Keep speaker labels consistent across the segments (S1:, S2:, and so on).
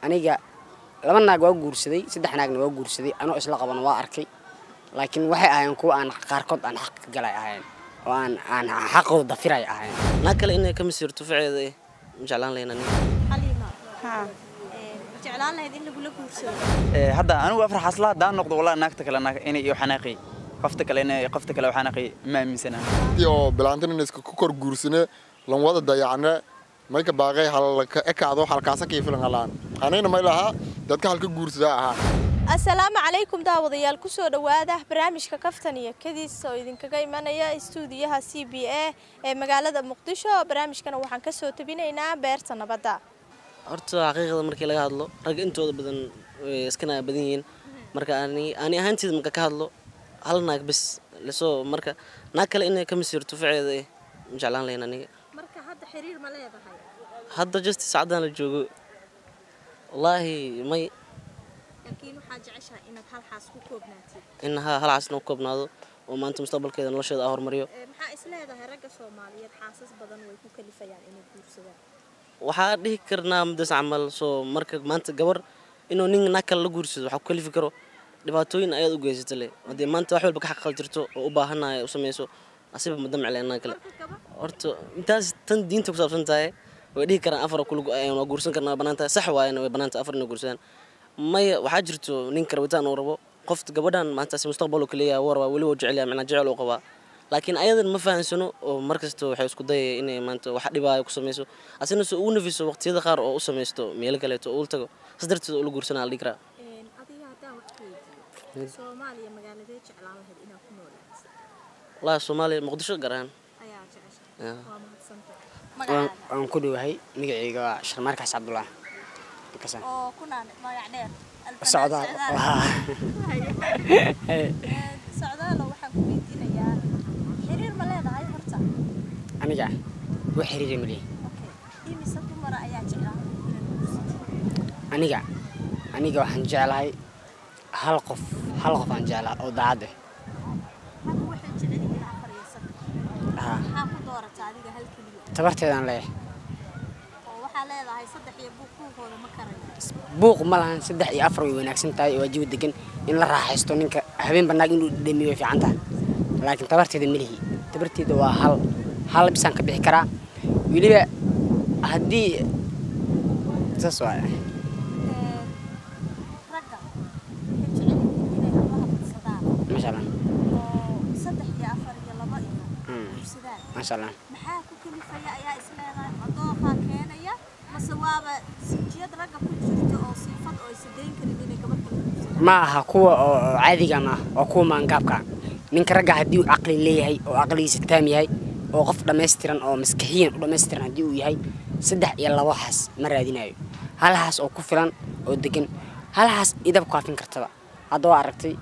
S1: aniga laba naag waa guursaday saddex naagna waa guursaday anoo isla qabana waa arkay laakiin waxay ahaayeen kuwa aan qaarkood aan xaq ka galay ahayn oo aan aan xaqooda dafiray ahayn
S2: naag kale inay ka masiirto faceeda eh ma jeclaan lahayn aniga
S3: xaliima jeclaan lahayd in lagula guursado
S4: hadda anigu afar xasla haddaan noqdo walaa naagta kale inay iyo xanaaqi qofta kale inay qofta kale xanaaqi ma aaminsana
S5: oo bilaantina iska ku kor guursane lan wada dayacne mayka baaqay halka ekaado halkaasa kii filan halaan anayna may lahaa dadka halka guursadaa ahaa
S3: assalaamu calaykum daawadayaal kusoo dhowaada barnaamijka kaftan iyo kadiis oo idinkaga imanaya istuudiyaha c b a ee magaalada muqdisho barnaamijkana waxaan kasoo tabinaynaa beerta nabadda
S2: horta xaqiiqda markii laga hadlo ragga intooda badan way iskana badan yihiin marka ani ani ahaanteeda marka ka hadlo hal naag bes lasoo marka naag kale inay ka masiirto faceeda eh ma jeclaan lahayn aniga
S3: marka hadda xiriir ma leedahay
S2: hadda just saacadaan la joogo wallaahi may
S3: laakiin waxaa jeceshahay inaad hal xaas ku koobnaatid
S2: in ha hal casna u koobnaado oo maanta mustaqbalkeeda nolosheeda aa horumariyo
S3: maxaa is leedahay ragga soomaaliyeed xaasas badan way ku kalifayaan inay guursadaan
S2: waxaa dhihi karnaa mudas camal soo marka maanta gabar inuu nin naag kale la guursado waxaa ku kalifi karo dhibaatooyin ayaad u geysata le haddii maanta wax walba ka xaqal jirto oo u baahanaya u samayso asiba ma damcle naag kale horta intaas tan diinta ku saabsan tahay way dhihi karaan afar kulug waa guursan karnaa banaan tahay sax waayana way banaan tahay afar inay guursadaan maya waxaa jirto ninka rabitaan uu rabo qofta gabadhan maantaasi mustaqbal uu kaleeyahay wuu rabaa weli wuu jecel yahay macnaa jecel uu qabaa laakiin ayadan ma fahansano oo markasta waxay isku dayaya inay maanta wax dhibaayo ku samayso asina se ugu nafiso waqtiyada qaar oo u samaysto meelo kaleeto oo ul tago saas darteed ula guursanaa la dhihi karaa
S3: adiga haddaan wax weydiiyo soomaaliya magaaladee jeclaan lahayd inaad ku noolaato
S2: wallaahi soomaaliya muqdisho gaar ahaan
S3: ayaa jeceshahay
S2: Yeah.
S3: waa mahadsantay
S1: waan
S3: magacaaga
S1: waan ku dhowahay magacayga waa sharmaarkaas cabdullah Markaas aan-
S3: oo ku naan magac dheer
S1: socdaal
S3: socdaalo waxaan ku weydiinayaa xiriir ma leedahay horta
S1: aniga wax xiriira ma lihi
S3: okay imise dumara ayaa jeclaan inaad guursatid
S1: aniga aniga waxaan jeclahay hal qof hal qof aan jeclaa oo daacad ah
S3: raggu waxay jecel yihiin afar iyo saddex
S1: Haa,
S3: maxaa ku doorataa adiga hal keliya
S1: tabarteedaan leeyahay
S3: oo waxaa leedahay saddex iyo buuq buuqooda ma karayo
S1: buuq ma lahan saddex iyo afar way wanaagsan tahay waa jawi degan in la raaxaysto ninka habeen banaag inuu dhamiyo way fiican tahay laakiin tabarteeda ma lihi tabarteeda waa hal hal bisaan ka bixi karaa weliba haddii saas waay
S3: ragga waxay jecel yihiin inay hablaha badsadaan
S1: maasha allah
S3: oo saddex iyo afar iyo laba iyo
S1: Mm.
S3: guursadaan
S1: maasha allah
S3: maxaa ku kalifaya ayaa is leedahay codooqaa keenaya mase waaba sinjiyad ragga ku jirta oo siifad oo aysa dayn karin inay gabadha guursadaan
S1: ma aha kuwa oo oo caadiga ma aha waa kuwa maangaabka ninka ragga haddii uu caqli leeyahay oo caqligiisa taam yahay oo qof dhammaystiran oo maskaxiyan u dhammaystiran haddii uu yahay saddex iyo labo xaas ma raadinayo hal xaas oo ku filan oo degan hal xaas idab kaafin kartaba hadda waa aragtay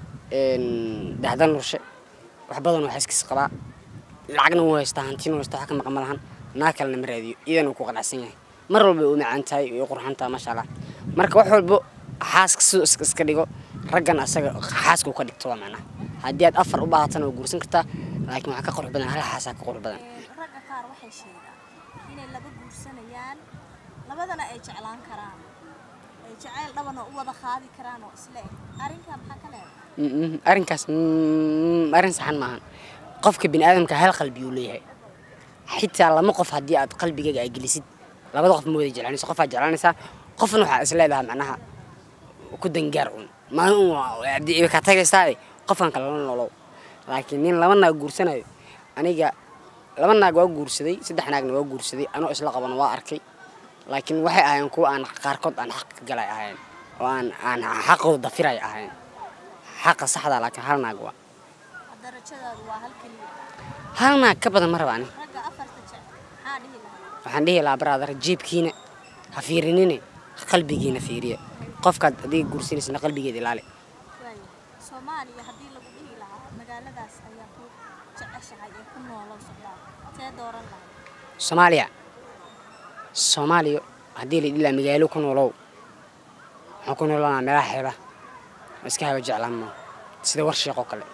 S1: daxdan nurshe wax badan oo xaaskiisa qabaa lacagna wuu haystaa hantina wuu haystaa wax ka maqan ma lahan naag kalena ma raadiyo idan uu ku qanacsan yahay mar walba way u macaan tahay way u qurxan tahay maasha allah marka wax walba xaaska siduu iska iska dhigo raggan asaga xaaska uu ka dhigto waa macnaha haddii aad afar u baahatana waa guursan kartaa laakiin waxaa ka qurux badan hal xaasaa ka qurux badan
S3: ragga qaar waxay sheegaan inay laba guursanayaan labadana ay jeclaan karaan ay jacayl dhabana u wada qaadi karaan oo isle eg arrinkaa maxaa ka leedahay
S1: Mm, mm, arrinkaas mm, arrin saxan maahan qofka bini aadamka hal qalbi uu leeyahay xitaa lama qof haddii aad qalbigaaga ay gelisid labada qof ma wada jeclaanaysa qof aad jeclaanaysaa qofna waxaa is leedahay macnaha ku dangaar un maalin un waa- haddii ay ka tagaysaa qofkan kale la nolow laakiin nin laba naag guursanayo aniga laba naag waa guursaday saddex naagna waa guursaday anoo isla qabana waa arkay laakiin waxay ahaayeen kuwa aan qaarkood aan xaq ka galay ahayn oo aan aan xaqooda dafiray ahayn xaqa saxda laakiin hal naag waa
S3: darajadaadu waa hal keliya
S1: hal naag ka badan ma raba ani
S3: ragga afarta jecel maxaa dhihi lahaa
S1: waxaan dhihi lahaa brother jiibkiina ha fiirinine qalbigiina fiiriya qofkaad adiga guursanaysa qalbigeeda ilaali
S3: waayo soomaaliya haddii lagu dhihi lahaa magaaladaas ayaa ku jeceshahay ee ku noolow socdaa tee dooran lahay
S1: soomaaliya soomaaliya haddii la dhihi lahaa magaalo ku noolow waxaan ku noolanaa meelaha xeeba ma iska haba jeclaan maa sida warshiiq oo kale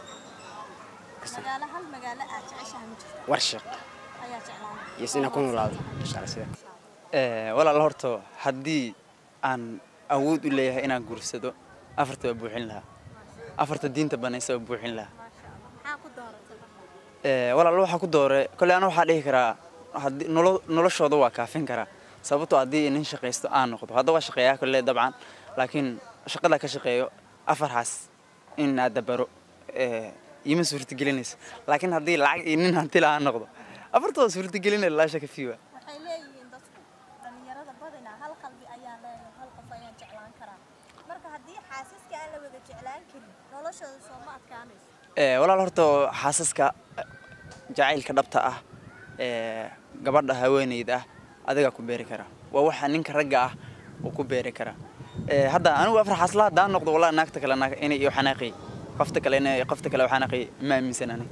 S3: magaalo hal magaalo aad jeceshahay ma jirta
S1: warshiiq
S3: ayaa jeclaan
S1: iyo inaan ku noolaado insha alla sida
S4: walaal horta haddii aan awood u leeyahay inaan guursado afarta waa buuxin lahaa afarta diinta banaysa waa buuxin lahaa
S3: maxaa ku dooratay
S4: Ee, walaal waxaa ku doore kolley ana waxaa dhihi karaa haddii nolo- noloshooda waa kaafin karaa sababtoo haddii nin shaqaysto aan noqdo hadda waa shaqeeyaa kolley dabcan laakiin shaqada ka shaqeeyo afarhaas in aad dabaro ee, iima suurtagelinayso laakiin haddii lacag iyo nin hanti la aan noqdo afarta waa suurtagelinaya laa shaka fiiwa
S3: waxay leeyihiin dadku dhallinyarada badina hal qalbi ayaan leeyahay hal qof ayaan jeclaan karaa marka haddii xaasaska aan la wada jeclaan karin noloshooda soo ma adkaanayso
S4: Ee, walaal horta xaasaska jacaylka dhabta ah ee gabadha haweeneyda ah adigaa ku beeri kara waa waxa ninka ragga ah uu ku beeri kara Ee, hadda anigu afar xaasla haddaan noqdo walaa naagta kale naag- inay iyo xanaaqi qofta kale inay qofta kale xanaaqi ma aaminsan ani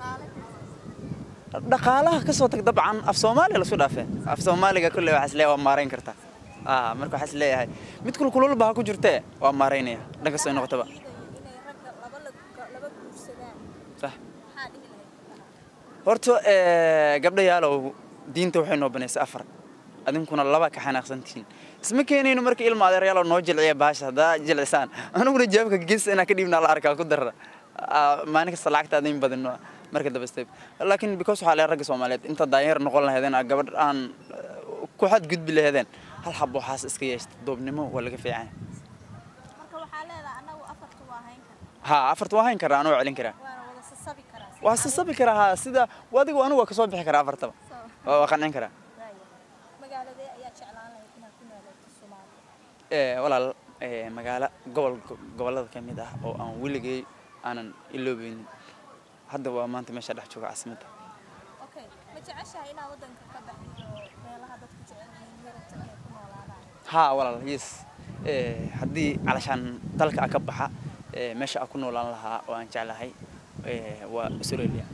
S4: dhaqaalaha ka soo tag dabcan af soomaaliya lasu dhaafee af soomaaliga kolley waxaa isleeyahay waa maarayn kartaa aa marka waxaa isleeyahay mid kulkululba ha ku jirtee waa maaraynaya dhanka soo noqotaba
S3: inay ragga laba la- laba guursadaan
S4: sax
S3: maxaa dhihi lahayd
S4: horta ee, gabdhayaalow diinta waxay noo banaysay afar adinkuna laba ka xanaaqsantihiin isma keenayno marka ilma adeeryaalo noo jilciya baasha haddaa jilcisaan aniguna jawaabka gees inaa ka dhiibnaa la arkaa ku darra Aa, maalin kasta lacagta adin badino marka daba step laakiin because waxaa leeyahay ragga soomaaliyeed inta daanyeer noqon lahaydeen aa gabadh aan eh, ku xadgudbi lahaydeen hal xabo waxaas iska yeeshta doobnimo waa laga fiican
S3: marka waxaa leedahay annagu afartu waa hayn karaa
S4: ha afarta waa hayn karaa anoo celin karaa
S3: waana wada sasabi karaa si
S4: waa sasabi karaa ha sida adigu anigu waa kasoo bixi karaa afartaba
S3: soo
S4: waa waa qancin karaa
S3: waaya magaaladee ayaa jeclaan lahayd inaad ku noolaato soomaaliya
S4: Ee, walaal ee, magaalo gobol gobollada ka mid ah oo aan weligay aanan iloobeynin hadda waa maanta meesha dhex jooga caasimadda
S3: okay ma jeceshahay inaad waddanka ka baxdo meelaha dadku jecel yihiin yurubta inay ku noolaadaan
S4: haa walaal yes Ee, haddii calashaan dalka a ka baxa ee, meesha a ku noolaan lahaa oo aan jeclahay ee, waa australia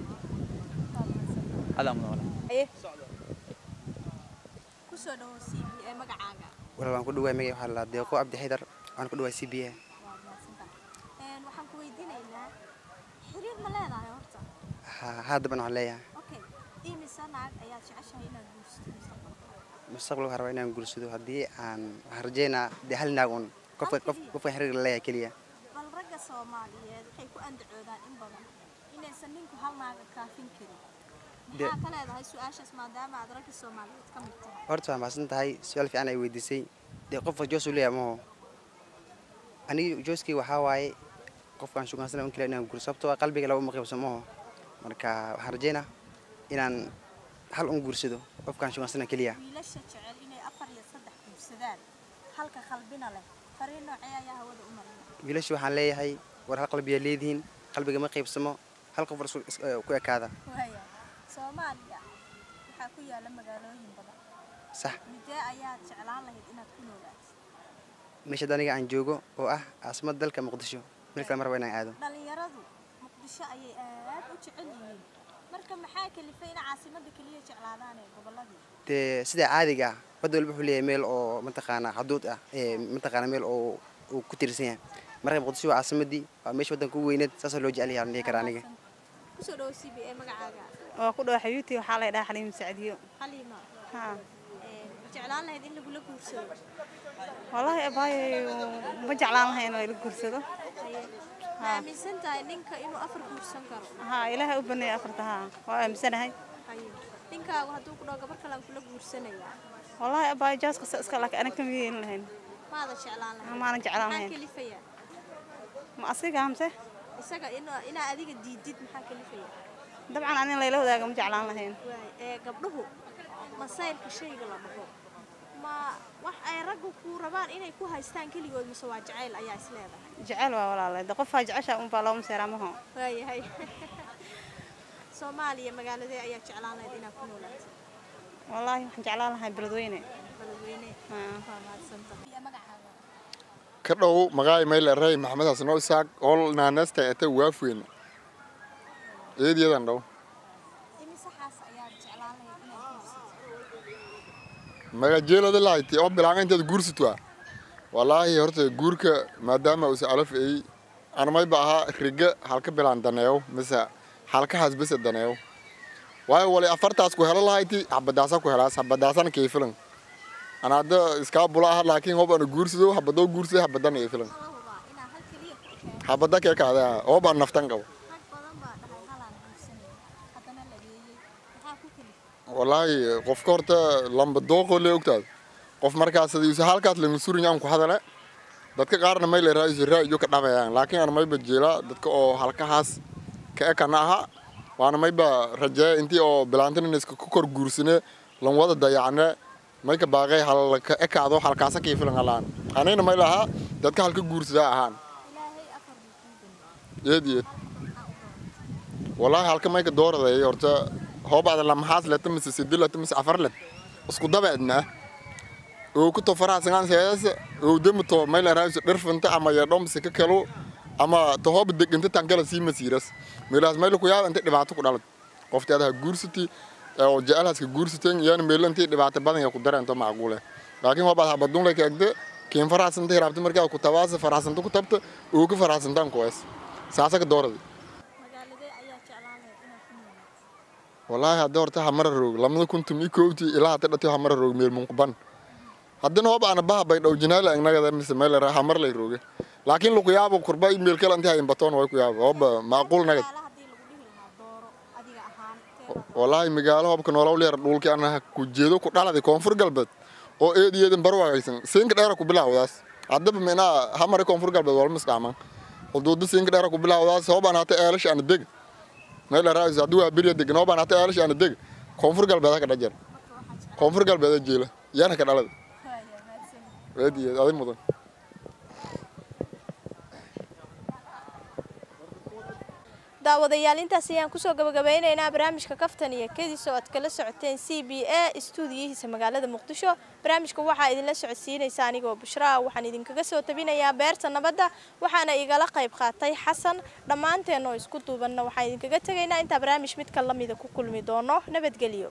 S4: adaa mudan walaal
S3: kusoo dhawo c b ee magacaaga
S6: walaal waan ku dhawaay magaca waxaa la deeqo cabdi xaydar waan ku dhawaay c b a
S3: waa mahadsantahay Een, waxaan ku weydiinaynaa xiriir ma leedahay horta
S6: haddaban waxaan leeyahay
S3: okay imise naag ayaad jeceshahay inaad guursato mustaqbalka
S6: mustaqbalka waxaan rabaa inaan guursado haddii aan waxaan rajeynaa dee hal naag un qofka qof qofka xiriir la leeyahay keliya
S3: bal ragga soomaaliyeed waxay ku andacoodaan in badan inaysan ninku hal naaga kaafin karin
S6: De-
S3: maxaa ka leedahay su-aashaas maadaama aad ragga soomaaliyeed ka mid tahay
S6: horta waa mahadsan tahay su-aal fiican ay weydiisay dee qofka joos uu leeyahay maho aniga jooskii waxaa waaye qofkaan shugansana un keliya inaan guurso sababtoo ah qalbiga laba uma qaybso maho marka waxaan rajeynaa inaan hal un guursado qofkaan shugansana keliya
S3: wiilasha jecel inay afar iyo saddex guursadaan halka qalbina leh fariin noocee ayaa hawada u maraya
S6: wiilasha waxaan leeyahay war hal qalbiyaa leedihiin qalbiga ma qaybsamo hal qof war isku- is- eh, ku ekaada
S3: waaya soomaaliya waxaa ku yaala magaalooyin badan
S6: sax
S3: midee ayaad jeclaan lahayd inaad ku noolaato
S6: meesha hadda aniga aan joogo oo ah caasimada dalka muqdisho meel kale ma raba inaan aado
S3: dhalinyaradu muqdisho ayay aad u jecel yihiin marka maxaa kalifay in caasimada keliya jeclaadaan ee goboladii
S6: dee sida caadiga ah wadda walba wuxuu leeyahay meel oo mataqaanaa xuduud ah ee mataqaanaa meel oo uu ku tiirsan yahay marka muqdisho waa caasimadii waa meesha waddanka ugu weyneed saasoo loo jecel yahay aan dhihi karaa aniga
S3: kusoo dhawo c b a magacaaga
S7: waa ku dhawa xayuutii waxaa la ydhaha xaliim sacdiyo
S3: xaliima
S7: haa
S3: Een, ma jeclaan lahayd in lagula guursado
S7: wallaahi abaayo ma jeclaan lahayn oo ila guursado
S3: ma aaminsan tahay ninka inuu afar guursan karo
S7: haa ilaahay u baneeya afarta haa waa aaminsanahay
S3: Haye. ninkaagu hadduu ku dhaho gabar kale aan kula guursanayaa
S7: wallaahi abaayo jaaska sa iska laakiin aniga kama yeelin lahayn
S3: maada jeclaan lahayd
S7: maanan jeclaan
S3: maxaa
S7: lahayn
S3: kalifaya
S7: ma asiga amse
S3: isaga inaa inaa adiga diidid maxaa kalifaya
S7: dabcan anin layla wadaaga ma jeclaan lahayn
S3: waay ee gabdhuhu masayrka shayga la dhaho ma wax ay raggu ku rabaan inay ku haystaan keligood mise waa jacayl ayaa is leedahay
S7: jecel waa walaalay de qofaa jecesha unbaa looma seeraa maho
S3: waayahay soomaaliya magaaladee ayaa jeclaan lahayd inaad ku noolaato
S7: wallaahi waxaan jeclaan lahay beledweyne
S3: baladweyne
S7: Haa.
S3: waa mahadsantahay iyo magacaaga
S5: ka dhow magaay mayle rey maxamed xasan oo isaaq ol naanesta ete waafweyne eediyadan dhow
S3: imise xaas ayaad jeclaan lahayd inaad guursato
S5: magajeelada lahayti oo bilaanga intaad guursatwa walaahi horta guurka maadaama usa alaf ay anmayba ahaa riga halka bilaan daneeyo mise halkahaas bese daneeyo waayo wali afartaas ku helo lahayti habadaasa ku helaas habadaasana kayfilan ana hadda iskaa bula ah laakiin hob ana guursado habadoo guursada habadana iyo filan habada kee kaada hob aan naftan qabo wallaahi qofka horta lamba dooqoo le ogtaada qof markaas hadii halkaas lama surin aan ku hadale dadka qaarna may le raa'isu raa'iyo ka dhabayaan laakiin ana mayba jeela dadka oo halkahaas ka ekana aha waana mayba rajeeya intii oo bilaantin iska ku kor guursane lan wada dayacne may ka baaqay hal ka ekaado halkaasa kii filan alaan anayna may lahaa dadka halka guursadaa ahaan eed eed wallaahi halka may ka dooraday horta hoobaada lamahaas leta mise sidi leta mise afar let isku dabeedna oo ku to faraha sangaan seedas oo demu to may la raayso dhirfanta ama ya dhom se ka kalo ama to hoob deginta tankala sii masiiras meelaas may ku yaab inta dhibaato ku dhalad qofteeda ha guursati oo jecelahaska guursateen iyana meelantii dhibaato badan ya ku dareento macquule laakiin hoobaad habadun la kaagda kiin faraxsanta hiraabta markaa ku tabaasa faraxsanta ku tabta oo ku faraxsantaan kuwaas saasa ka doorada wallaahi hadda horta hamara roog lamada kuntum i koobti ilaa hata dhati hamara roog meel munquban haddana hoob ana baha bay dhow jinaala ignagada mise meel hamar lay rooge laakiin lagu yaabo kurba meel kale intii hayin batoon way ku yaabo hooba macquul nagad wallaahi magaalo hoobka noolow leer dhulki ana ku jeedo ku dhaladi koonfur galbeed oo eed iyeedin barwaagaysan siinka dheera ku bilaawdaas haddaba minaa hamare koonfur galbeed walma isdhaaman xuduuda siinka dheera ku bilaawdaas hoobaan hata eelash ana deg meel raayis haddii waa beriya degan hoobaan hata eelash ana deg koonfur galbeed ka dhajar koonfur galbeed jeela yaana ka dhalada eed iyeed adi mudan
S3: daawadayaal intaas ayaan kusoo gabagabeynaynaa barnaamijka kaftan iyo kadis oo aad kala socoteen c b a istuudiyihiisa magaalada muqdisho barnaamijka waxaa idinla socodsiinaysa anigoo bushraa waxaan idinkaga soo tabinayaa beerta nabadda waxaana igala qayb qaatay xasan dhammaanteen oo isku duubanna waxaan idinkaga tegaynaa intaa barnaamij midka lamida ku kulmi doono nabadgelyo